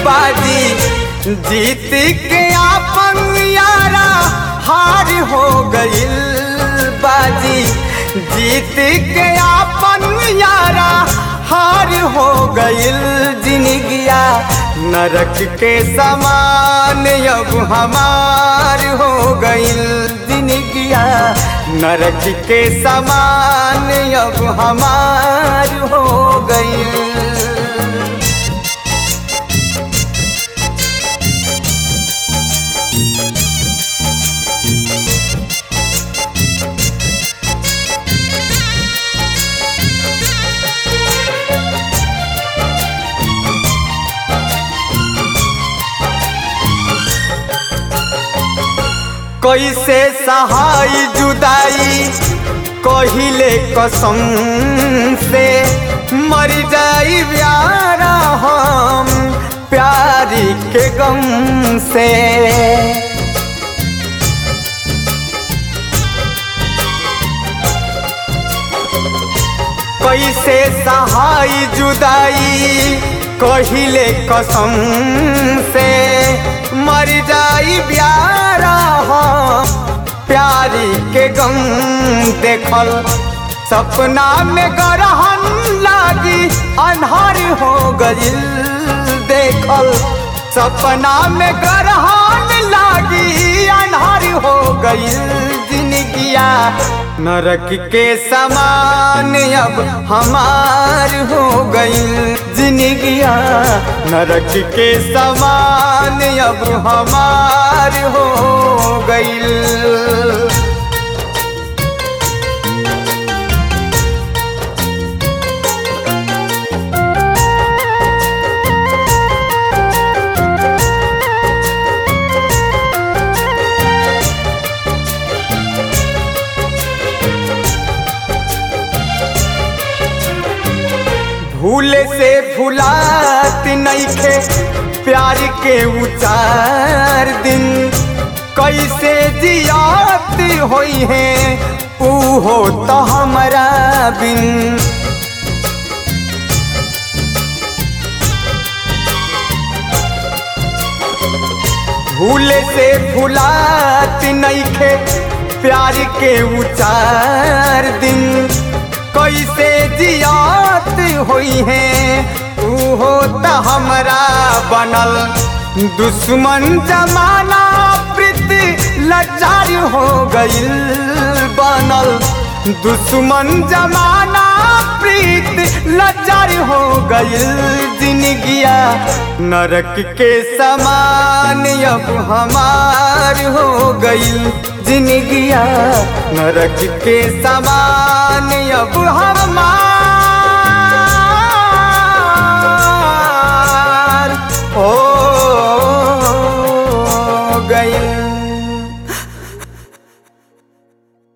बाजी जीत के आपन यारा हार हो गइल बाजी जीत के आपन यारा हार हो गइल जिनगिया नरक के समान अब हमार हो गइल जिनगिया नरक के समान अब हमार हो गइल कैसे सहाय जुदाई कहिले कसम से मर जाई प्यारा हम प्यारी के गम से कैसे सहाय जुदाई कहिले कसम से मर जाई प्यारा हम प्यारी के गम देखल सपना में गरहन लागी अन्हार हो गइल देखल सपना में गरहन लागी अन्हार हो गइल जिनगिया नरक के समान अब हमार हो गइल जिनगिया नरक के समान अब हमार हो गइल भूल से भुलात नइखे प्यार के उचार दिन कैसे जियात होई है ऊ हो तो हमारा बिन भूल से भुलात नइखे प्यार के उचार दिन कैसे जियात होई है ऊ हो त हमरा बनल दुश्मन जमाना प्रीति लाचार हो गइल बनल दुश्मन जमाना प्रीत लाचार हो गइल जिनगिया नरक के समान अब हमार हो गइल जिनगिया नरक के समान अब हमार